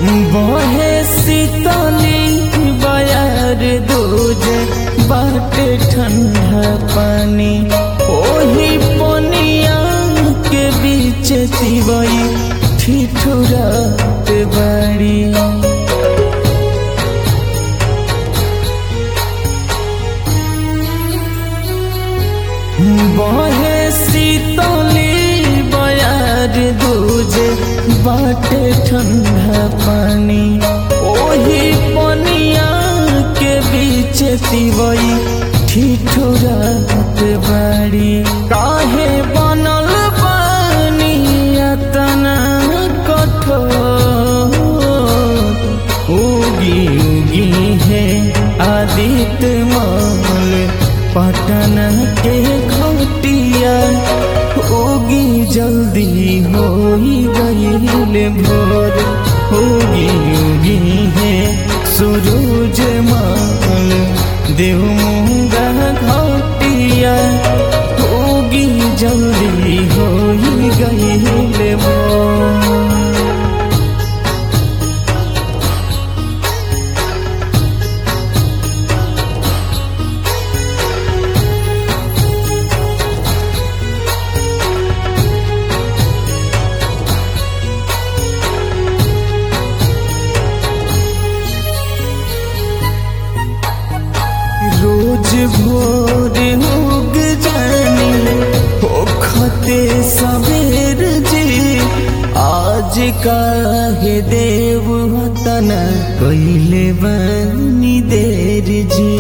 बहे शीतली बयार दूजे बाटे ठंडा पानी ओही पनिया के बीच तिवई ठिठुरत बाड़ी बहे शीतली बयार दूजे बाटे ठंडा पानी ओही पनिया के बीच तिवई ठिठुरत बाड़ी काहे बनल पानी तना कठोर उगी उगी है आदित्य माल पटन के घटिया उगी जल्दी हो गईल भोर उगी उगी है सूरज माल देव मुंगा घटिया उगी जल्दी हो गईल भोर रोज भोर उग जानी होखते सवेर जी आज काहे देव तना कैले बनी देर जी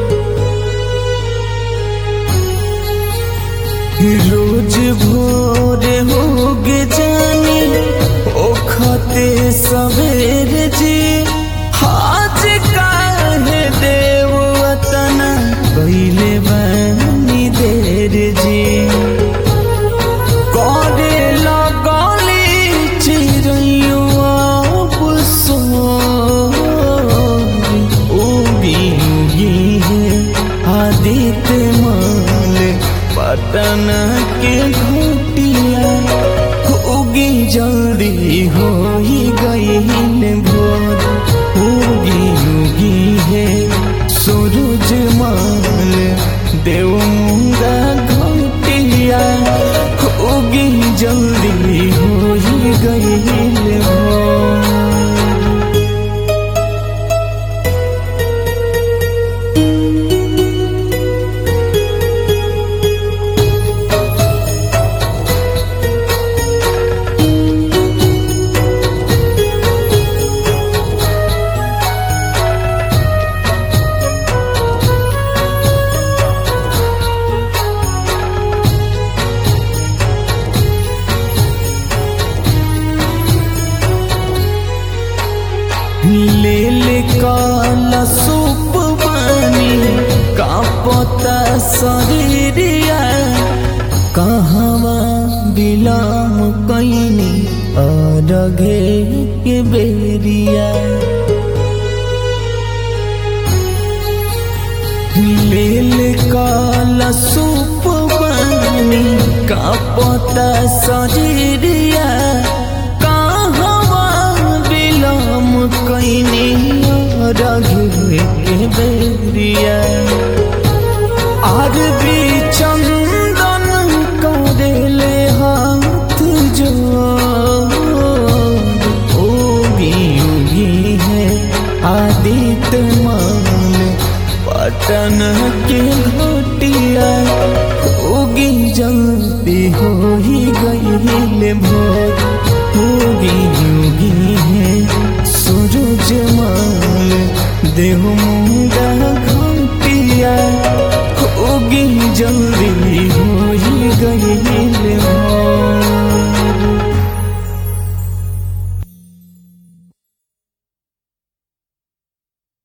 रोज भोर उग जानी ओखते सवेर जी आज काहे देव तना कैले बनी देर जी करे लगली चिड़ैया उगी उगी है आदित्य माल पटन के घटिया उगी जल्दी हो गईल भोर उगी उगी है सूरज माल देव मुंगा घटिया उगी जल्दी हो गईल भोर ले ले काला सूप बानी कापता शरीरिया कहवा बिलाम कैनी अरघे के बेरिया ले ले काला सूप बानी कापता शरीरिया कहवा बिलम कैनी रघुए के बेरिया आर भी चंदन करेले हाथ जो उगी उगी है आदित्य मान पटन